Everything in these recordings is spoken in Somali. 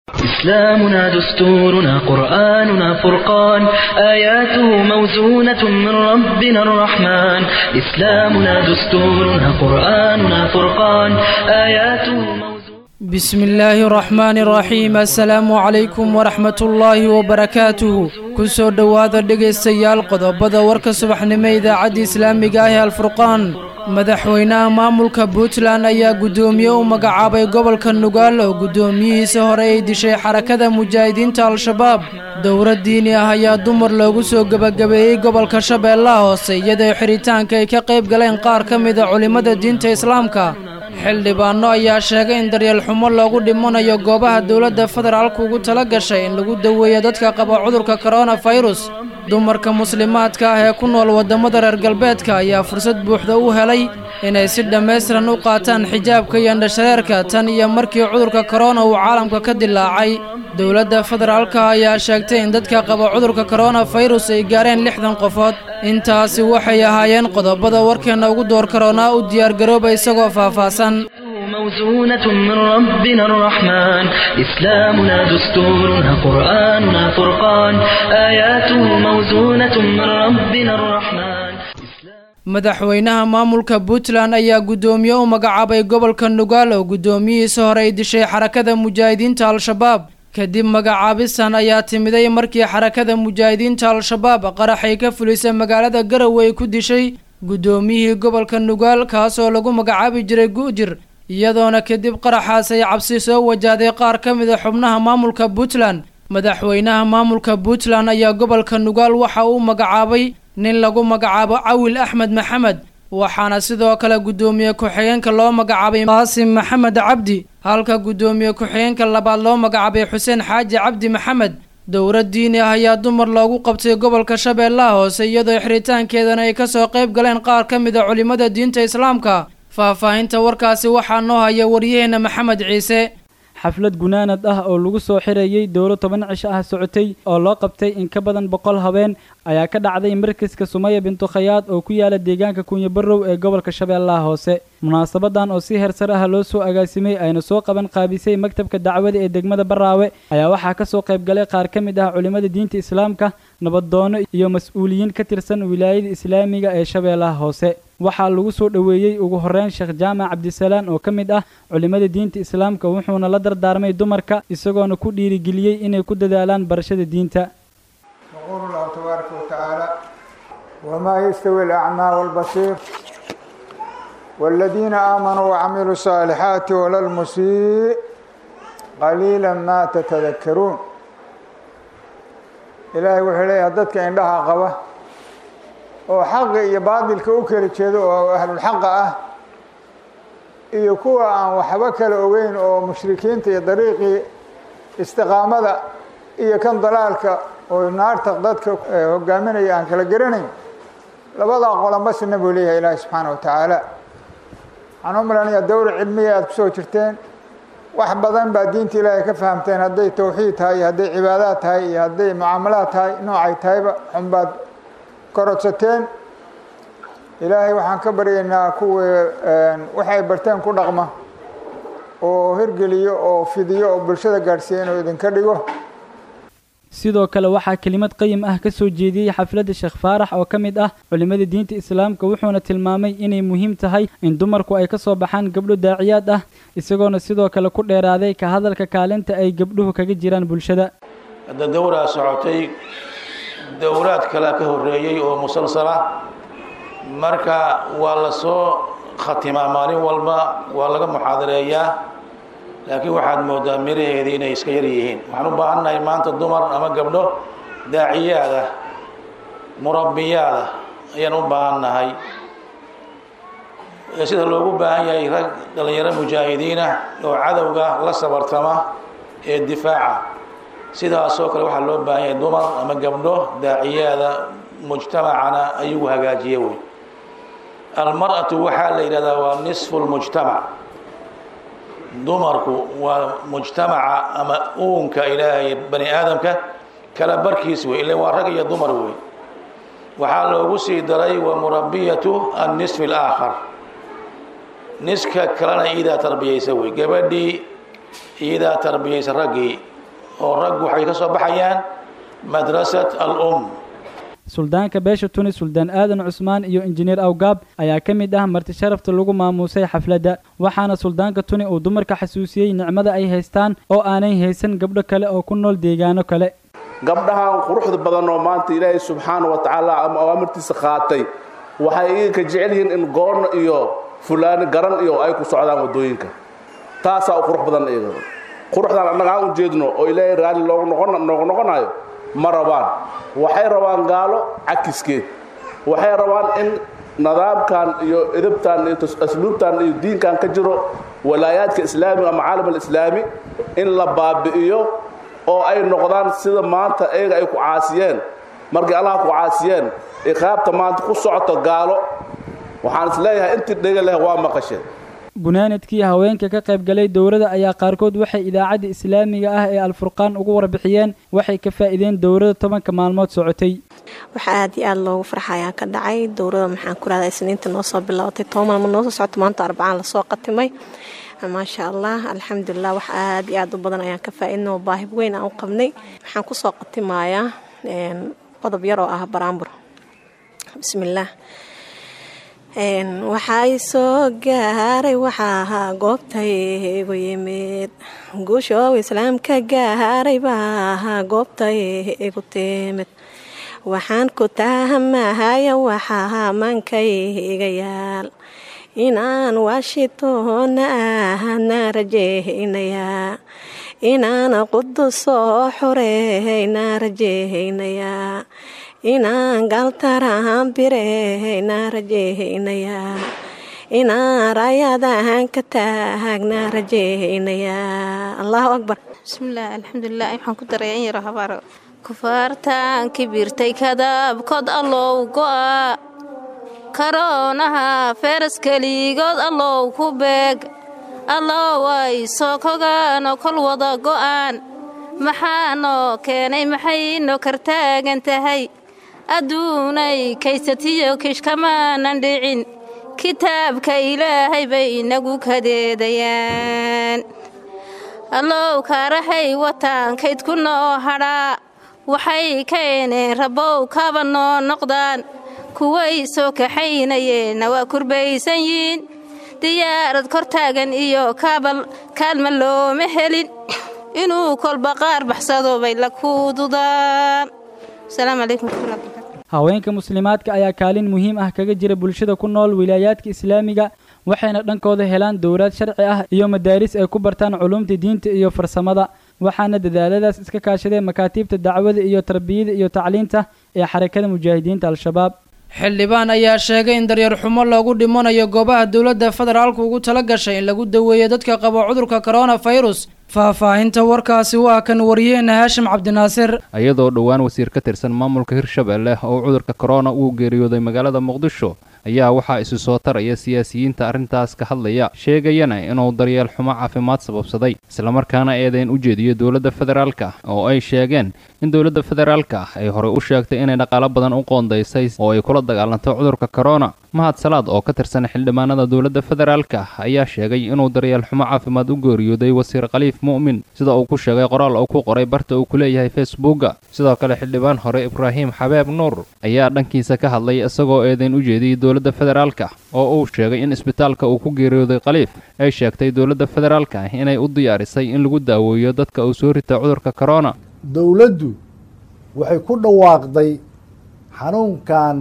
إسلامنا دستورنا قرآننا فرقان آياته موزونة من ربنا الرحمن إسلامنا دستورنا قرآننا فرقان آياته موزونة بسم الله الرحمن الرحيم assalaamu calaykum waraxmat ullaahi wabarakaatuhu ku soo dhowaada dhegaystayaal qodobada warka subaxnimo idaacadda islaamiga ah ee alfurqaan madaxweynaha maamulka puntland ayaa guddoomiye u magacaabay gobolka nugaal oo guddoomiyihiisa hore ay dishay xarakada mujaahidiinta al-shabaab dowlad diini ah ayaa dumar loogu soo gebagabeeyey gobolka shabeellaha hoose iyadoo xidhitaanka ay ka qayb galeen qaar ka mida culimmada diinta islaamka xildhibaano ayaa sheegay in daryeel xumo loogu dhimanayo goobaha dowladda federaalku ugu tala gashay in lagu daweeyo dadka qaba cudurka koronafirus dumarka muslimaadka ah ee ku nool waddamada reer galbeedka ayaa fursad buuxda u helay inay si dhammaystiran u qaataan xijaabka iyo indhashareerka tan iyo markii cudurka korona uu caalamka ka dilaacay dowladda federaalka ayaa sheegtay in dadka qaba cudurka koronafirus ay gaareen lixdan qofood intaasi waxay ahaayeen qodobada warkeenna ugu door karoonaa u diyaargarooba isagoo faahfaahsan موزونة من ربنا الرحمن إسلامنا دستورنا قرآننا فرقان آياته موزونة من ربنا الرحمن madaxweynaha maamulka puntland ayaa guddoomiye u magacaabay gobolka nugaal oo guddoomiyihiisa hore ay dishay xarakada mujaahidiinta al-shabaab kadib magacaabistan ayaa timiday markii xarakada mujaahidiinta al-shabaab qaraxay ka fulisay magaalada garowe ay ku dishay guddoomiyihii gobolka nugaal kaasoo lagu magacaabi jiray gu'jir iyadoona kadib qaraxaas ay cabsi soo wajahday qaar ka mida xubnaha maamulka puntland madaxweynaha maamulka puntland ayaa gobolka nugaal waxa uu magacaabay nin lagu magacaabo cawil axmed maxamed waxaana sidoo kale guddoomiye ku-xigeenka loo magacaabay qaasim maxamed cabdi halka guddoomiye ku-xigeenka labaad loo magacaabay xuseen xaaji cabdi maxamed dowlad diini ah ayaa dumar loogu qabtay gobolka shabeellaha hoose iyadoo xiritaankeedana ay kasoo qayb galeen qaar ka mid a culimmada diinta islaamka faahfaahinta warkaasi waxaa noo haya waryaheena maxamed ciise xaflad gunaanad ah oo lagu soo xirayey dowlo toban cisho ah socotay oo loo qabtay in ka badan boqol habeen ayaa ka dhacday markaska sumaya bintu khayaad oo ku yaala deegaanka kunyabarow ee gobolka shabeellaha hoose munaasabadan oo si heersar ah loo soo agaasimay ayna soo qaban qaabisay maktabka dacwada ee degmada baraawe ayaa waxaa kasoo qayb galay qaar ka mid ah culimmada diinta islaamka nabadoono iyo mas-uuliyiin ka tirsan wilaayada islaamiga ee shabeellaha hoose waxaa lagu soo dhoweeyey ugu horeyn sheekh jaamac cabdisalaan oo ka mid ah culimmada diinta islaamka wuxuuna la dardaarmay dumarka isagoona ku dhiirigeliyey inay ku dadaalaan barashada diinta يقول الله تبارك وتعالى وما يستوي الأعمى والبصير والذين آمنوا وعملوا الصالحات ولا المسيء قليلا ما تتذكرون إلهي وحليه dadka indhaha qaba oo xaqa iyo baadilka u kala jeedo oo ahlulxaqa ah iyo kuwa aan waxba kala ogeyn oo mushrikiinta iyo dariiqii istiqaamada iyo kan dalaalka oo naarta dadka hogaaminaya aan kala garanayn labadaa qolanbasina buu leeyahay ilaahi subxaana wa tacaala waxaan u malanaya dowra cilmiya aada kusoo jirteen wax badan baa diinta ilaahay ka fahamteen hadday tawxiid tahay iyo hadday cibaadaad tahay iyo hadday mucaamalaad tahay noocay tahayba xunbaad korodsateen ilaahay waxaan ka baryaynaa kuwii waxay barteen ku dhaqma oo hirgeliyo oo fidiyo oo bulshada gaadhsiiya inuu idinka dhigo sidoo kale waxaa kelimad qayim ah ka soo jeediyey xafladda sheekh faarax oo ka mid ah culimmada diinta islaamka wuxuuna tilmaamay inay muhiim tahay in dumarku ay ka soo baxaan gabdho daaciyaad ah isagoona sidoo kale ku dheeraaday ka hadalka kaalinta ay gabdhuhu kaga jiraan bulshada hadda dowraa socotay dowraad kalea ka horreeyey oo musalsala marka waa la soo khatimaa maalin walba waa laga muxaadareeyaa laakiin waxaad moodaa miraheedii inay iska yar yihiin waxaan u baahannahay maanta dumar ama gabdho daaciyaad ah murabbiyaad ah ayaan u baahannahay sida loogu baahan yahay rag dhallinyaro mujaahidiinah oo cadowga la sabartama ee difaaca sidaasoo kale waxaa loo baahan yahay dumar ama gabdho daaciyaada mujtamacana ayagu hagaajiya wey almar-atu waxaa la yidhahdaa waa nisfu lmujtamac dumarku waa mujtamaca ama uunka ilaahay bani aadamka kala barkiis wey ila waa rag iyo dumar wey waxaa loogu sii daray wa murabiyatu annisfi alaakhar niska kalena iidaa tarbiyaysa wey gabadhii iidaa tarbiyaysa raggii oo raggu waxay ka soo baxayaan madrasat al-um suldaanka beesha tuni suldaan aadan cusmaan iyo injineer awgaab ayaa ka mid ah marti sharafta lagu maamuusay xafladda waxaana suldaanka tuni uu dumarka xasuusiyey nicmada ay haystaan oo aanay haysan gabdho kale oo ku nool deegaano kale gabdhahan quruxda badan oo maanta ilaahay subxaana wa tacaala ama awaamirtiisa qaatay waxay iyaga ka jecel yihiin in goorno iyo fulaani garan iyo ay ku socdaan waddooyinka taasaa u qurux badan iyaga quruxdan annaga aan u jeedno oo ilaahay raalli loogu noqonnoogu noqonayo ma rabaan waxay rabaan gaalo cakiskeed waxay rabaan in nidaamkan iyo edabtan iyo asluubtan iyo diinkan ka jiro walaayaadka islaamiga ama caalam alislaami in la baabi'iyo oo ay noqdaan sida maanta iyaga ay ku caasiyeen markay allaha ku caasiyeen iqaabta maanta ku socota gaalo waxaan is leeyahay intii dhega leh waa maqasheen gunaanadkii haweenka ka qayb galay dowladda ayaa qaarkood waxay idaacadda islaamiga ah ee alfurqaan ugu warbixiyeen waxay ka faa'iideen dowladda tobanka maalmood socotay waxaa aad iyo aad loogu farxayaa ka dhacay dowladda maxaan ku rahdaa isniinta noo soo bilaabatay toban maalmood noo soo socota maanta arbacaan lasoo qatimay maasha allah alxamdulilah wax aad iyo aad u badan ayaan ka faa'iidna oo baahib weyn aan u qabnay waxaan kusoo qatimayaa qodob yar oo ah baraambur bismillaah waxay soo gaaray waxaa ahaa goobtay igu yimid guushoow islaamka gaaray baa ahaa goobtay igu timid waxaan ku tahamahaya waxaa mankay iga yaal inaan washingtonna ahadna rajeynayaa inaan qudus soo xureyna rajeynayaa inaan galtaraan bireyna rajeynayaa inaan raayadahan ka taagna rajeynayaa allahu akbar bismillaah alxamdulilah waxaan ku daraya in yaro habaaro kufaartaan kibirtay kadaabkood allow go'a karoonaha feeras keligood allow ku beeg allow ay soo kogaanoo kol wada go'aan maxaanoo keenay maxaynoo kartaagan tahay adduunay kaysatiyo kishkamaanan dhicin kitaabka ilaahay bay inagu kadeedayaan allow kaarahay wataan kaydku noo hadhaa waxay keeneen rabbow kaba noo noqdaan kuway soo kaxaynayeenna waa kurbaysan yiin diyaarad kor taagan iyo kaabal kaalma looma helin inuu kolba qaar baxsado bay la kuududaan asalaamu calaykum waraxmatullahi barakaatu haweenka muslimaadka ayaa kaalin muhiim ah kaga jira bulshada ku nool wilaayaadka islaamiga waxayna dhankooda helaan dowlaad sharci ah iyo madaaris ay ku bartaan culumta diinta iyo farsamada waxaana dadaaladaas iska kaashadeen makaatiibta dacwada iyo tarbiyada iyo tacliinta ee xarakada mujaahidiinta al-shabaab xildhibaan ayaa sheegay in daryar xumo loogu dhimanayo goobaha dowladda federaalku ugu tala gashay in lagu daweeyo dadka qaba cudurka koronafirus faahfaahinta warkaasi waa kan wariyeena haashim cabdinaasir iyadoo dhowaan wasiir ka tirsan maamulka hirshabelle oo cudurka korona uu geeriyooday magaalada muqdisho ayaa waxaa isu soo taraya siyaasiyiinta arrintaas ka hadlaya sheegayana inuu daryeel xumo caafimaad sababsaday islamarkaana eedayn u jeediyo dowladda federaalka oo ay sheegeen in dowladda federaalka ay horey u sheegtay inay dhaqaalo badan u qoondaysay oo ay kula dagaalanto cudurka korona mahad salaad oo ka tirsan xildhibaanada dowladda federaalka ayaa sheegay inuu daryeel xumo caafimaad u geeriyooday wasiir khaliif mu'min sida uu ku sheegay qoraal uu ku qoray barta uu ku leeyahay facebooka sidoo kale xildhibaan hore ibraahim xabeeb nuur ayaa dhankiisa ka hadlay isagoo eedayn u jeediyey dowladda federaalka oo uu sheegay in isbitaalka uu ku geeriyooday khaliif ay sheegtay dowladda federaalka inay u diyaarisay in lagu daaweeyo dadka uu soo rita cudurka korona dowladdu waxay ku dhawaaqday xanuunkan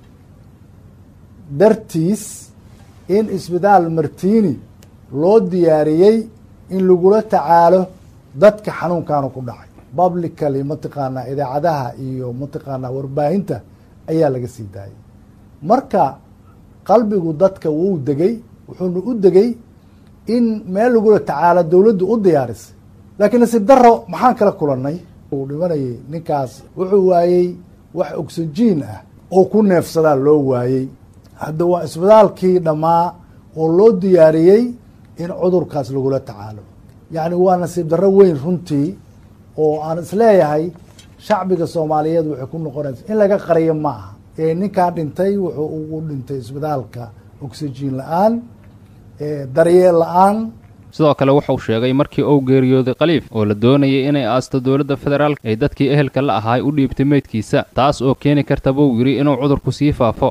dartiis in isbitaal martiini loo diyaariyey in lagula tacaalo dadka xanuunkaanu ku dhacay publically mataqaanaa idaacadaha iyo mataqaanaa warbaahinta ayaa laga sii daayay marka qalbigu dadka wuu degay wuxuuna u degay in meel lagula tacaalo dowladdu u diyaarisay laakiin nasiib daro maxaan kala kulannay uu dhimanayay ninkaas wuxuu waayey wax oxygen ah oo ku neefsadaa loo waayey hadda waa isbitaalkii dhammaa oo loo diyaariyey in cudurkaas lagula tacaalo yacni waa nasiib darro weyn runtii oo aan isleeyahay shacbiga soomaaliyeed waxay ku noqonaysa in laga qariyo ma aha ee ninkaa dhintay wuxuu ugu dhintay isbitaalka oxygen la-aan daryeel la-aan sidoo kale wuxuu sheegay markii uu geeriyooday khaliif oo la doonayay inay aasto dowladda federaalk ay dadkii ehelka la ahaay u dhiibtay meydkiisa taas oo keeni karta buu yidhi inuu cudurku sii faafo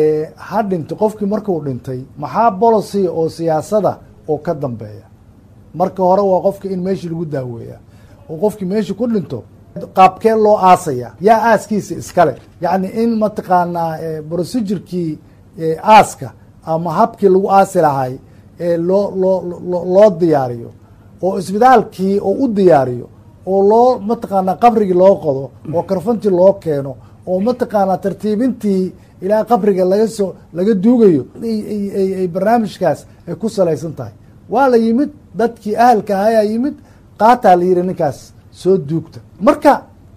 ha dhintay qofkii markuu dhintay maxaa bolocy oo siyaasada oo ka dambeeya marka hore waa qofka in meeshii lagu daaweeya oo qofkii meeshii ku dhinto qaabkee loo aasaya yaa aaskiisa iskale yacni in mataqaanaa procedurkii aaska ama habkii lagu aasi lahay loo loo loo diyaariyo oo isbitaalkii oo u diyaariyo oo loo mataqaanaa qabrigii loo qodo oo karfantii loo keeno oo mataqaanaa tartiibintii ilaa qabriga laga soo laga duugayo ay barnaamijkaas ay ku salaysan tahay waa la yimid dadkii ahalka ahayaa yimid qaataa la yihi ninkaas soo duugta marka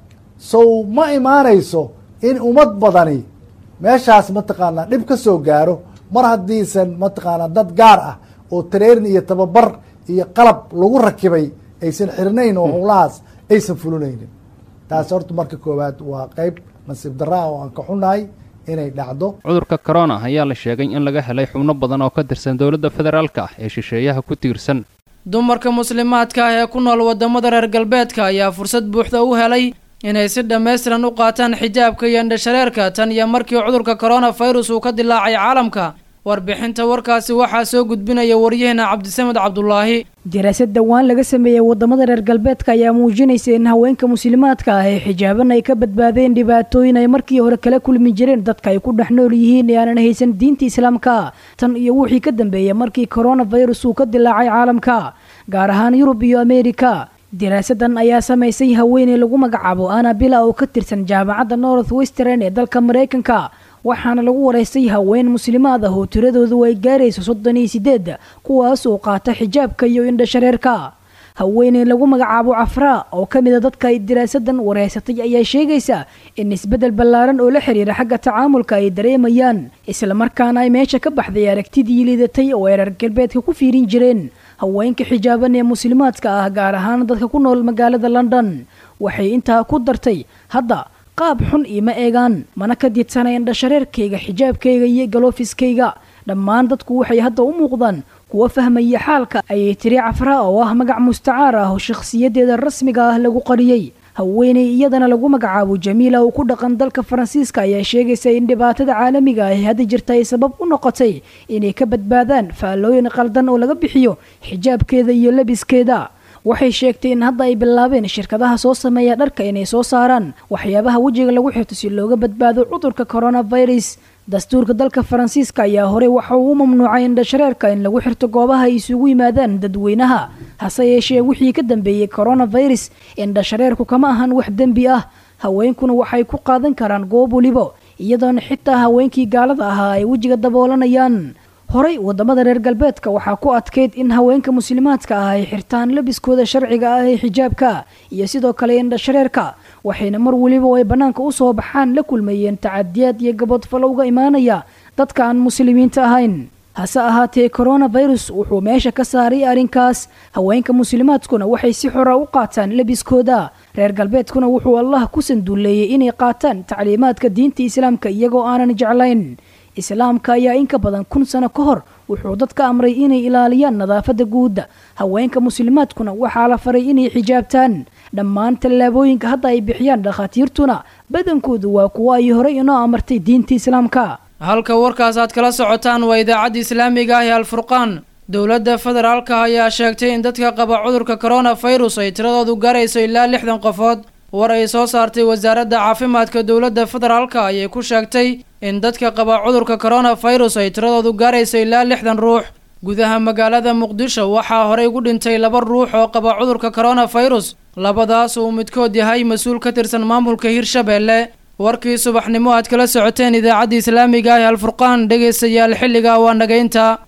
sow ma imaanayso in ummad badani meeshaas mataqaanaa dhib ka soo gaaro mar haddiisan mataqaanaa dad gaar ah oo tareerin iyo tababar iyo qalab lagu rakibay aysan xirnayn oo howlahaas aysan fulinaynin taas horta marka koowaad waa qeyb nasiib daraa oo aan ka xunahay inay dhacdo cudurka corona ayaa la sheegay in laga helay xubno badan oo ka tirsan dowladda federaalka ah ee shisheeyaha ku tiirsan dumarka muslimaadka ah ee ku nool waddamada reer galbeedka ayaa fursad buuxda u helay inay si dhammaystiran u qaataan xijaabka iyo indhashareerka tan iyo markii cudurka koronafirus uu ka dilaacay caalamka warbixinta warkaasi waxaa soo gudbinaya waryaheena cabdisamed cabdulaahi daraasad dhowaan laga sameeyey waddamada reer galbeedka ayaa muujinaysa in haweenka muslimaadka ah ee xijaaban ay ka badbaadeen dhibaatooyin ay markii hore kala kulmi jireen dadka ay ku dhex nool yihiin ee aanan haysan diinta islaamka tan iyo wixii ka dambeeyey markii koronafirus uu ka dilaacay caalamka gaar ahaan yurub iyo ameerika daraasadan ayaa samaysay haweeney lagu magacaabo ana bila oo ka tirsan jaamacadda north western ee dalka maraykanka waxaana lagu waraystay haween muslimaad ah oo tiradoodu ay gaarayso soddon iyo sideed kuwaas oo qaata xijaabka iyo indhashareerka haweeney lagu magacaabo cafraa oo ka mida dadka ay daraasadan waraysatay ayaa sheegaysa in isbeddel ballaaran oo la xiriira xagga tacaamulka ay dareemayaan islamarkaana ay meesha ka baxday aragtidii liidatay oo ay reer galbeedka ku fiirin jireen haweenka xijaaban ee muslimaadka ah gaar ahaan dadka ku nool magaalada london waxay intaa ku dartay hadda qaab xun iima eegaan mana ka diidsana indhashareerkayga xijaabkayga iyo galoofiskayga dhammaan dadku waxay hadda u muuqdaan kuwa fahmaya xaalka ayay tiri cafraa oo ah magac mustacaar ah oo shakhsiyadeeda rasmiga ah lagu qariyey haweeney iyadana lagu magacaabo jamiila oo ku dhaqan dalka faransiiska ayaa sheegaysa in dhibaatada caalamiga ah ee hadda jirta ay sabab u noqotay inay ka badbaadaan faallooyin qaldan oo laga bixiyo xijaabkeeda iyo labiskeeda waxay sheegtay in hadda ay bilaabeen shirkadaha soo sameeya dharka inay soo saaraan waxyaabaha wejiga lagu xirto si looga badbaado cudurka coronavirus dastuurka dalka faransiiska ayaa horey waxa uu u mamnuucay indhashareerka in lagu xirto goobaha ay isugu yimaadaan dadweynaha hase yeeshee wixii ka dambeeyey coronavirus indhashareerku kama ahan wax dembi ah haweenkuna waxay ku qaadan karaan goob weliba iyadoona xitaa haweenkii gaalada ahaa ay wejiga daboolanayaan horey waddamada reer galbeedka waxaa ku adkayd in haweenka muslimaadka ah ay xirtaan labiskooda sharciga ah ee xijaabka iyo sidoo kale indhashareerka waxayna mar weliba oo ay bannaanka u soo baxaan la kulmayeen tacadiyaad iyo gabodfalo uga imaanaya dadka aan muslimiinta ahayn hase ahaatee coronavirus wuxuu meesha ka saaray arrinkaas haweenka muslimaadkuna waxay si xora u qaataan labiskooda reer galbeedkuna wuxuu allah ku sanduuleeyey inay qaataan tacliimaadka diinta islaamka iyagoo aanan jeclayn islaamka ayaa in ka badan kun sano ka hor wuxuu dadka amray inay ilaaliyaan nadaafadda guudda haweenka muslimaadkuna waxaa la faray inay xijaabtaan dhammaan tallaabooyinka hadda ay bixiyaan dhakhaatiirtuna badankoodu waa kuwo ay horey inoo amartay diinta islaamka halka warkaas aad kala socotaan waa idaacadda islaamiga ah ee alfurqaan dowladda federaalka ayaa sheegtay in dadka qaba cudurka coronafirus ay tiradoodu gaarayso ilaa lixdan qofood war ay soo saartay wasaaradda caafimaadka dowladda federaalka ayay ku sheegtay in dadka qaba cudurka coronafirus ay tiradoodu gaarayso ilaa lixdan ruux gudaha magaalada muqdisho waxaa horey ugu dhintay laba ruux oo qaba cudurka coronafirus labadaas uu midkood yahay mas-uul ka tirsan maamulka hirshabeelle warkii subaxnimo aad kala socoteen idaacadda islaamiga ah ee alfurqaan dhegaystayaal xilliga waa nagaynta